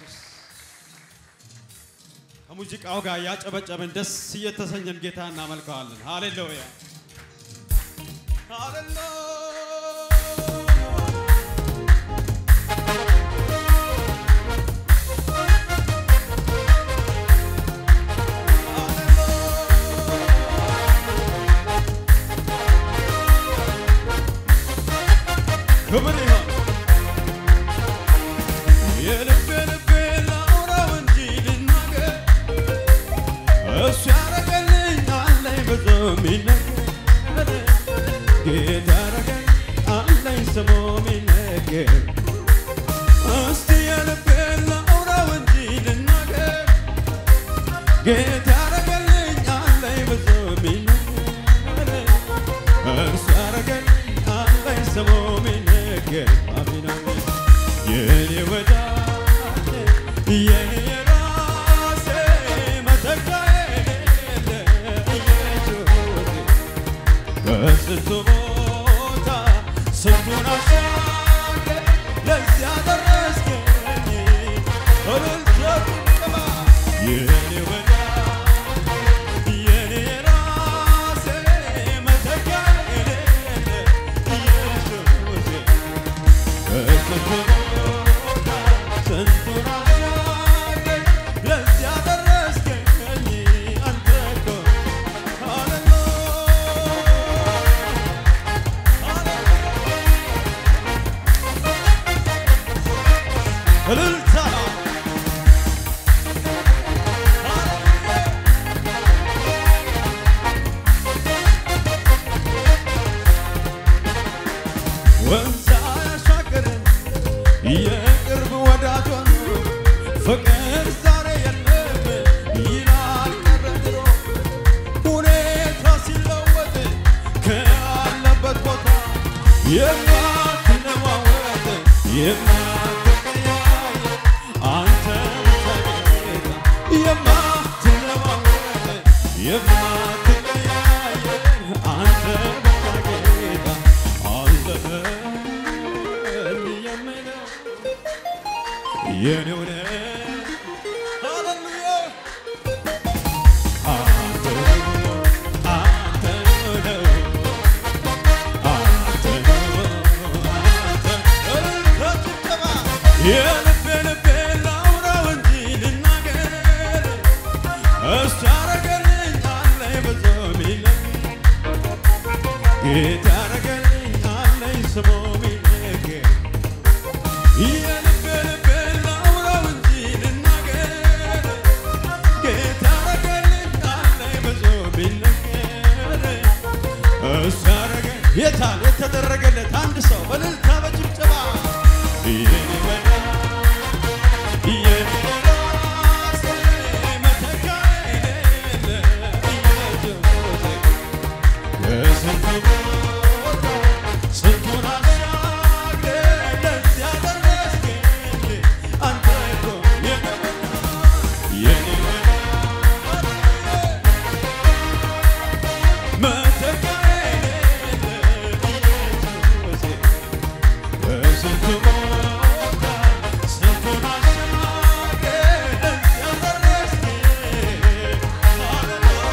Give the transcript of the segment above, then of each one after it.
ኢየሱስ ከሙዚቃው ጋር እያጨበጨብን ደስ እየተሰኘን ጌታ እናመልከዋለን። ሃሌሉያ ሃሌሉያ ክብር ይሁን የልቤ ልቤ ላውራው እንጂ ልናገር እሱ ያረገልኝ አለኝ ብዙ የሚነገር ጌታ ያረገኝ አለኝ ስሙ የሚነገር እስቲ የልቤ ላውራው እንጂ ልናገር ጌታ ያረገልኝ አለኝ ብዙ የሚነገር እርሱ ያረገኝ አለኝ ስሙ የሚነገር አሜን አሜን የኔ ወዳጅ የኔ ራሴ መተካዬ ኢየሱስ በስንቱ ቦታ ስንቱን አሻግረህ ለዚያ ደረስከኝ እልልታ ጭብጨባ የኔ ወዳጅ የኔ ራሴ መተካዬ ኢየሱስ እልልታ ወንዝ ያሻገረን የቅርብ ወዳጇ ነው ፍቅር ዛሬ የለም ይላል ቀረ ድሮ ሁኔታ ሲለወጥ ካለበት ቦታ የማትለዋወጥ የማትቀያየር አንተ ብቻ ጌታ የማትለዋወጥ የማትቀያየር አንተ ብቻ ጌታ አለህልኝ የምለው የኔው ነህ ሃሌሉያ አንተ አንተ ነው አንተ ነው አንተ እልልታ ጭብጨባ የልቤ ልቤ ላውራው እንጂ ልናገር እሱ ያረገልኝ አለኝ ብዙ የሚነገር ጌታ ያረገልኝ አለኝ ስሙ የሚነገር የልቤ ልቤ ላውራው እንጂ ልናገር ጌታ ያረገልኝ አለኝ ብዙ የሚነገር እሱ ያረገ የታል የተደረገለት አንድ ሰው በእልልታ በጭብጨባ የኔ ወዳጅ የኔ ራስ መተካዬ ኢየሱስ ከስንቱ ቦታ ስንቱን አሻግረህ ለዚያ ደረስከኝ አንተ እኮ የኔ ወዳጅ የኔ ወዳጅ መተካዬ ኢየሱስ ከስንቱ ቦታ ስንቱን አሻግረህ ለዚያ ደረስከኝ ሃሌሉያ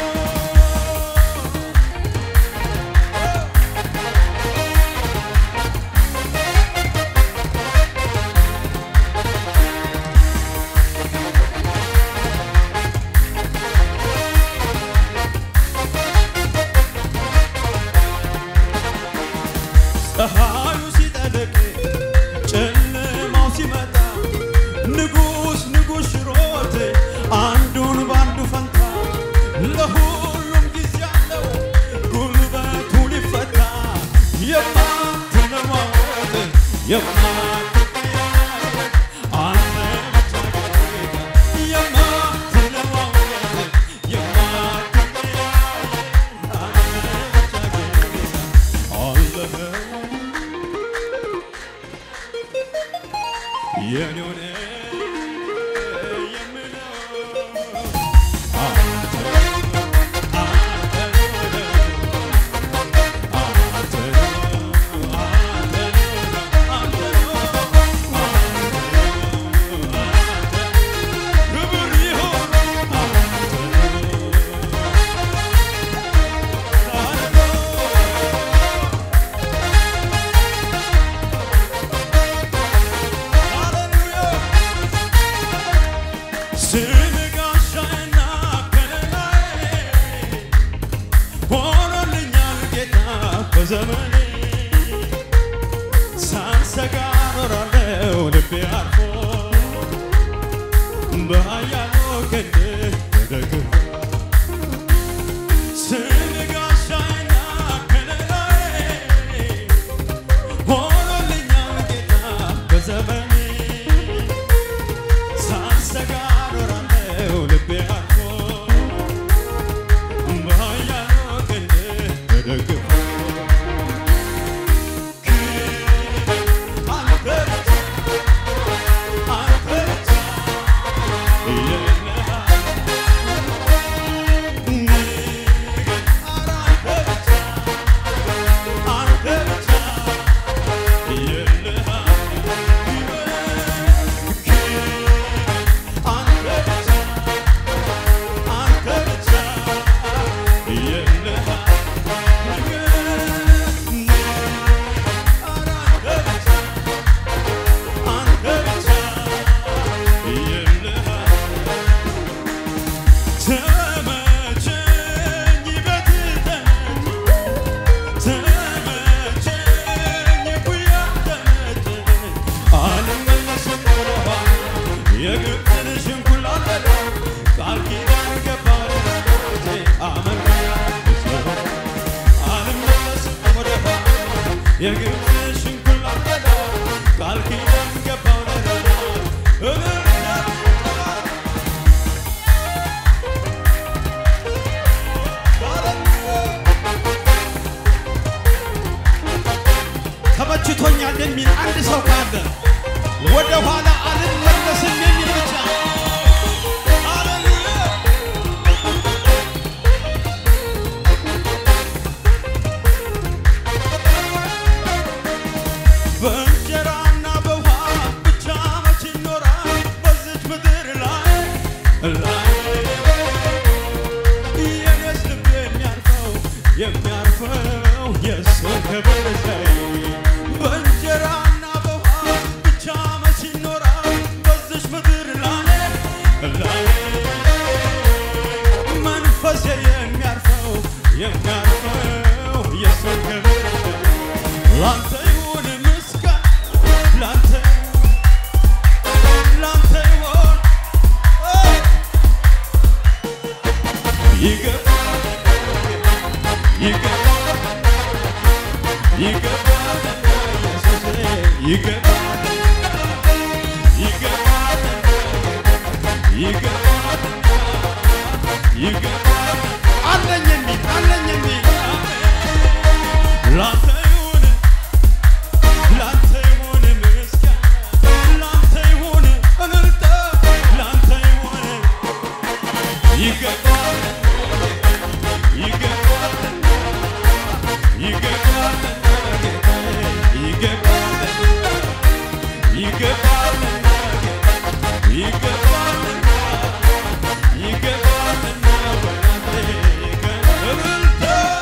ፀሐዩ ሲጠልቅ ጨለማው ሲመጣ ንጉሥ ንጉሥ ሽሮት አንዱን በአንዱ ፈንታ ለሁሉም ጊዜ አለው ጉልበቱ ሊፈታ የማትለዋወጥ የማትቀያየር አንተ ብቻ ጌታ የማትለዋወጥ የማትቀያየር አንተ ብቻ ጌታ አለህ የኔው ነህ የምለው አንተ አንተ አንተ አንተ አንተ በዘመኔ ሳንሰጋ ኖራለው ልቤ አርፎ በኃያሉ ክንድ ተደግፎ ስም ጋሻዬና ከለላዬ ሆኖልኛል ጌታ በዘመኔ ሳንሰጋ ኖራለው ልቤ አርፎ በኃያሉ ክንድ ተደግፎ አንተ አንተ ተመቸኝ ቤት ተመቸኝ ጉያ ተመቸኝ አልመለስም ወደኋላ የግብፅን ሽንኩላ በላ ቃል ኪዳን ገባሁ ለወዳጆቼ አመልካለሁ አልመለስም ወደኋላ የግብፅን ሽንኩላ በላ ቃል ኪዳን ገባሁ ለወዳጆቼ እልልታ ተመችቶኛል የሚል አንድ ሰው ካለ ወደ ኋላ አልመለስም የሚል ብቻ ሃሌሉያ በእንጀራና በውሃ ብቻ መች ይኖራል በዚች ምድር ላይ ላይ የኔስ ልብ የሚያርፈው የሚያርፈው የእሱ ክብር ላይ በእንጀራና በውሃ ብቻ መች ይኖራል በዚች ምድር ላይ ላይ መንፈሴ የሚያርፈው የሚያርፈው የእሱ ክብር ላይ ላንተ ይሁን ምስጋና ላንተ ላንተ ይሁን ይገባል ይገባል ይገባል ኢየሱስ ይገባል ይገባል ይገባል ይገባል አለኝ የሚል አለኝ የሚል ላንተ ይሁን ላንተ ይሁን ምስጋና ላንተ ይሁን እልልታ ላንተ ይሁን ይገባል ይገባል ይገባል ይገባል ይገባል ይገባል ይገባልና ወናቴ እልልታ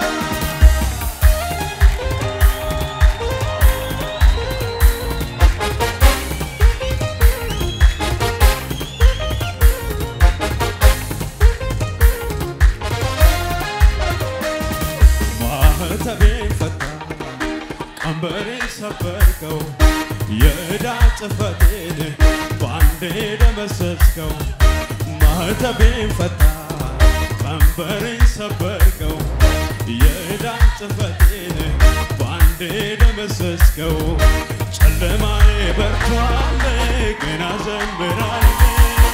ማህተቤን ፈታ ቀንበሬን ሰበርከው የዕዳ ጽሕፈቴን በአንዴ ደመሰስከው ማህተቤን ፈታ ቀንበሬን ሰበርከው የዕዳ ጽሕፈቴን በአንዴ ደመሰስከው ጨለማዬ በርቷል ግን አዘምራለሁ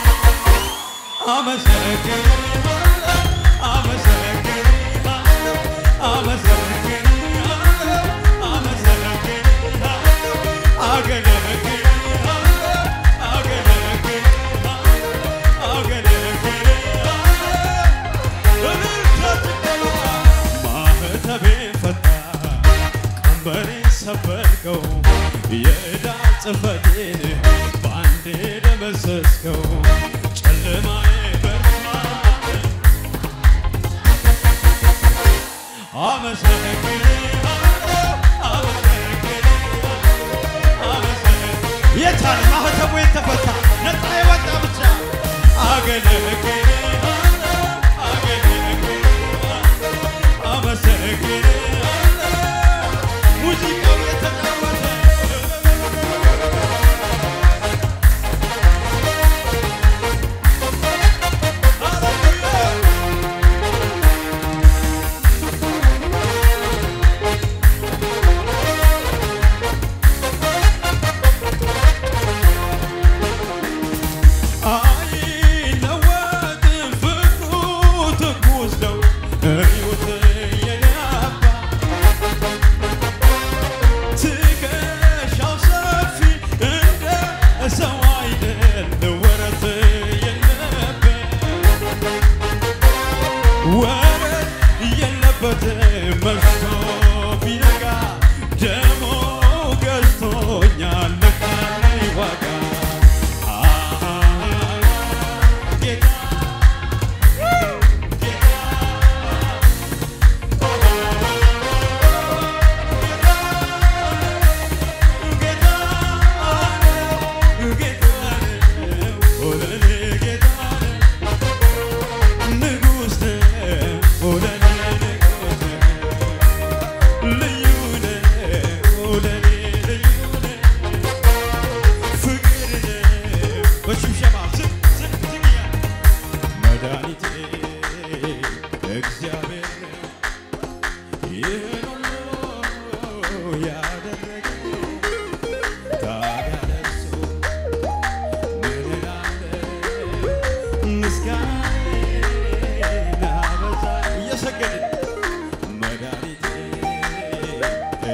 አመሰግንሃለሁ አመሰግንሃለሁ አመሰግንሃለሁ አመሰግንሃለሁ አገለግልሃለሁ አገለግልሃለሁ አገለግልሃለሁ እልልታ ጭብጨባ ማህተቤን ፈታ ቀንበሬን ሰበርከው የዕዳ ጽሕፈቴን በአንዴ ደመሰስከው ጨለማዬ በርቷል የታል ማህተቡ የተፈታ ነፃ የወጣ ብቻ አመሰግንሃለሁ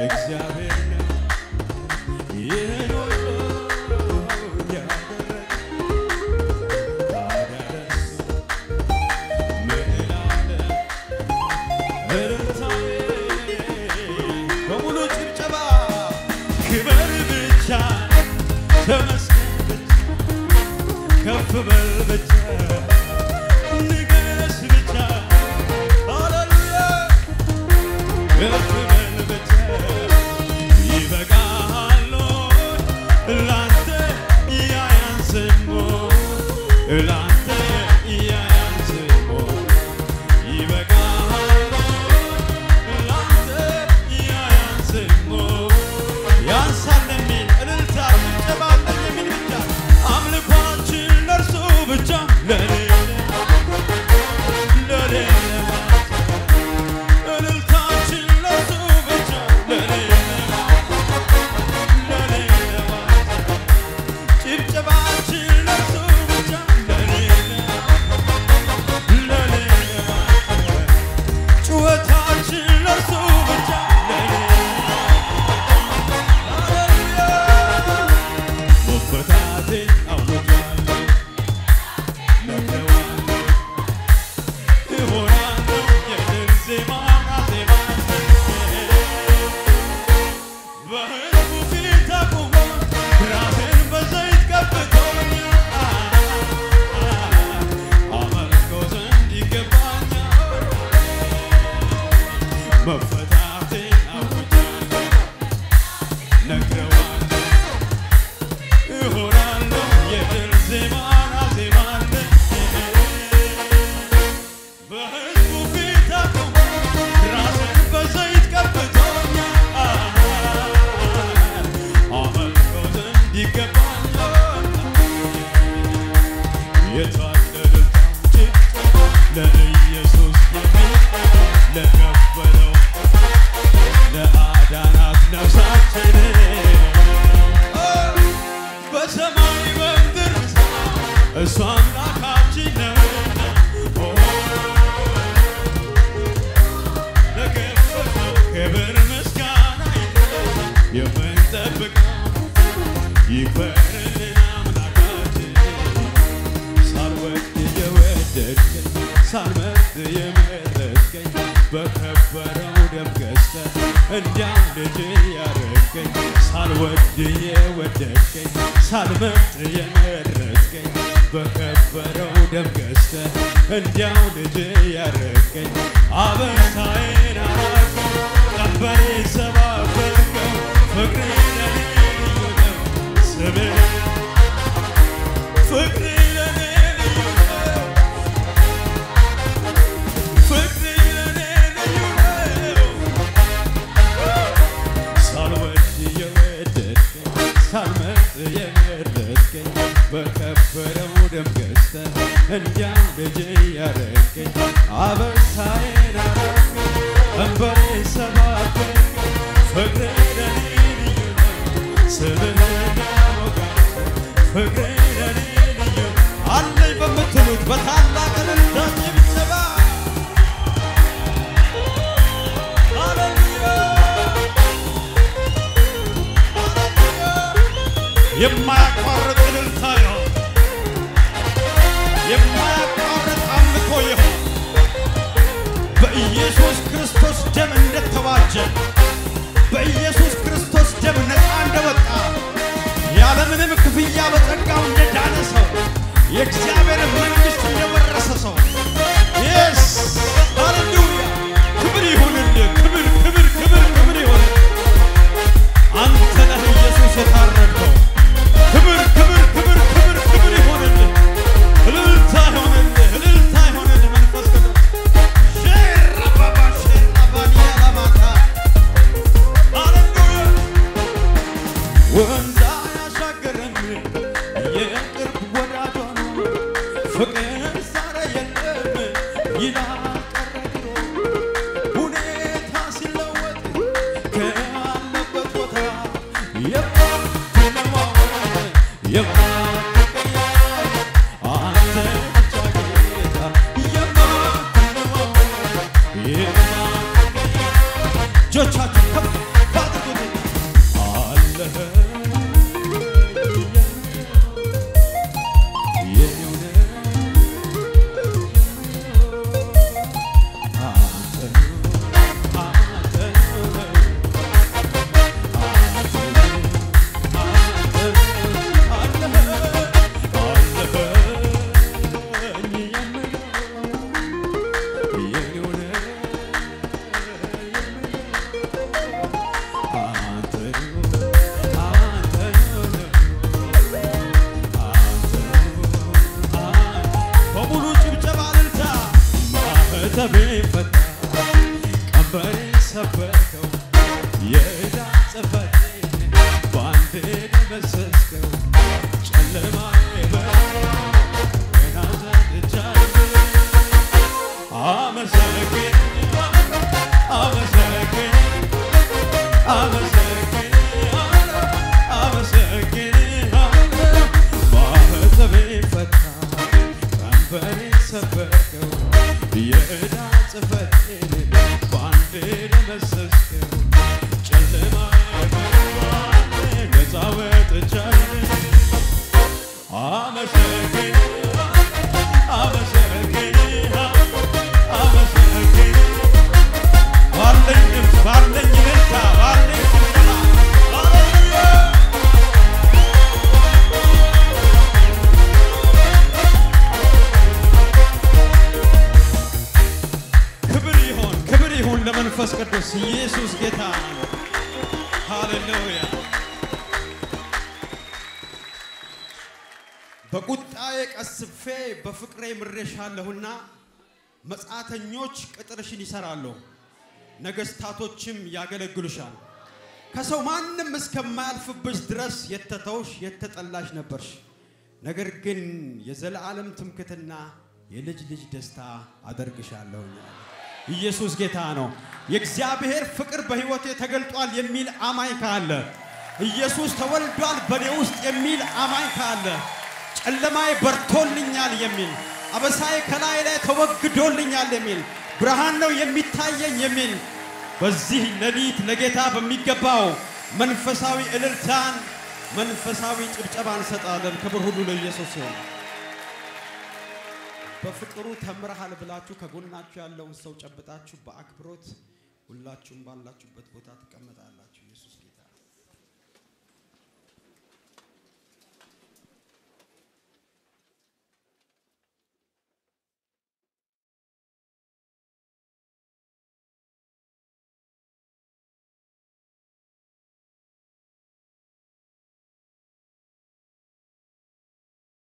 እግዚአብሔር ነው ይህን ሁሉ ያደረገ ታዲያ ለእሱ ምን እላለሁ? እልልታዬ በሙሉ ጭብጨባ ክበር ብቻ ተመስገን ብቻ ከፍ በል ብቻ ንገስ ብቻ ሃሌሉያ ከፍ በል ብቻ ይበቃሃል ላንተ ያያንስሞ ላንተ ያያንስሞ ይበቃሃል ላንተ ያያንስሞ ያንሳል የሚል እልልታ ጭብጨባ አለኝ የሚል ብቻ አምልኳችን ለእርሱ ብቻ ለሌለ ለሌለ እልልታችን ለእርሱ ብቻ ለሌለ ለሌለ ጭብጨባችን ለእርሱ ብቻ ለሌለ ለሌለ ጩኸታችን ለእርሱ ብቻ ለሌለ ሃሌሉያ መፈታቴን አውጃለሁ ነግሬዋለሁ እሆናለሁ የድል ዜማ አዜማለሁ በሕዝቡ ፊት አቁሞ ራሴን በዘይት ቀብቶኛል አመልከው ዘንድ ይገባኛል መፈታቴን አውጃለሁ ነግሬዋለሁ እሆናለሁ የድል ዜማን አዜማለሁ በሕዝቡ ፊት አቁሞ ራሴን በዘይት ቀብቶኛል አመልከው ዘንድ ይገባኛል የታደሉታው ጭብጨባ ለኢየሱስ የሚል ለከበረው ለአዳናት ነፍሳችን በሰማይ በምድር እሱ አምላካችን ነውና ኦ፣ ለከበረው ክብር ምስጋና የምንጠብቀው ይክበርልን አምላካችን ሳልወድ የወደድከኝ ሳልመርጥ የመረጥከኝ በከበረው ደም ገዝተህ እንዲያው ልጅ ያረገኝ ሳልወድ የወደድከኝ ሳልመርጥ የመረጥከኝ በከበረው ደም ገዝተህ እንዲያው ልጅ ያረገኝ አበሳዬን አራቀው ቀንበሬን ሰባበርከው ፍቅሬ ለኔ ልዩ ነው ስምህ ፍቅር ለኔ ልዩ ነው። ፍቅር ለኔ ልዩ ነው። ሳልወድ የወደድከኝ ሳልመርጥ የመረጥከኝ በከበረው ደም ገዝተህ እንዲያው ልጅ ያረገኝ አበሳዬን አራቅከው ቀንበሬን ሰባበርከው ፍቅር ለኔ ልዩ ነው። ስምህን ያወጋል ፍቅሬ ለኔ ልዩ አለኝ በምትሉት በታላቅ እልልታ ጭብጨባ ሃሌሉያ ሃሌሉያ የማያቋርጥ እልልታ ይሆን የማያቋርጥ አምልኮ ይሆን በኢየሱስ ክርስቶስ ደም እንደተዋጀ በኢየሱስ ክርስቶስ ደም ነፃ እንደወጣ ያለምንም ክፍያ በጸጋው እንደዳነ ሰው የእግዚአብሔር መንግሥት እንደወረሰ ሰው የስ ሃሌሉያ ክብር ይሁንልህ። ክብር ክብር ክብር ክብር ይሁን። አንተ ነህ ኢየሱስ የታረድከው። ክብር ክብር ክብር ክብር ክብር ይሁንልህ። እልልታ ይሁንልህ። እልልታ ይሁንልህ። መንፈስ ቅዱስ ሼራባባ ሼራባኒያ ላማታ ሃሌሉያ ወንዝ አያሻግርም የቅርብ ወዳጇ ነው ፍቅር ዛሬ የለም ይላል ቀረ ድሮ ሁኔታ ሲለወጥ ካለበት ቦታ የማትለዋወጥ የማትቀየር አንተ ብቻ ጌታ የማትለዋወጥ የማትቀየር እጆቻችሁ ከፍ አድርጉ አመሰግንሃለሁ አመሰግንሃለሁ ማኅተቤን ፈታ ቀንበሬን ሰበርከው የዕዳ ጽሕፈቴን በአንዴ ደመሰስከው ጨለማ ነፃ ወጥቻለሁ አመሰግንሃለሁ አመሰግንሃለሁ አመሰግንሃለሁ ባለኝ ድምፅ ባለኝ እልልታ ባለኝ ጭብጨባ ሃሌሉያ ክብር ይሁን ክብር ይሁን ለመንፈስ ቅዱስ ኢየሱስ ጌታ ነው። ሃሌሉያ በቁጣዬ ቀስፌ በፍቅሬ ምሬሻለሁና መጻተኞች ቅጥርሽን ይሰራሉ፣ ነገስታቶችም ያገለግሉሻል። ከሰው ማንም እስከማያልፍብሽ ድረስ የተተውሽ የተጠላሽ ነበርሽ። ነገር ግን የዘላለም ትምክትና የልጅ ልጅ ደስታ አደርግሻለሁ። ኢየሱስ ጌታ ነው። የእግዚአብሔር ፍቅር በሕይወቴ ተገልጧል የሚል አማኝ ካለ ኢየሱስ ተወልዷል በእኔ ውስጥ የሚል አማኝ ካለ ጨለማዬ በርቶልኛል የሚል አበሳዬ ከላይ ላይ ተወግዶልኛል የሚል ብርሃን ነው የሚታየኝ የሚል በዚህ ሌሊት ለጌታ በሚገባው መንፈሳዊ እልልታን መንፈሳዊ ጭብጨባ እንሰጣለን። ክብር ሁሉ ለኢየሱስ ይሁን። በፍቅሩ ተምረሃል ብላችሁ ከጎናችሁ ያለውን ሰው ጨብጣችሁ በአክብሮት ሁላችሁም ባላችሁበት ቦታ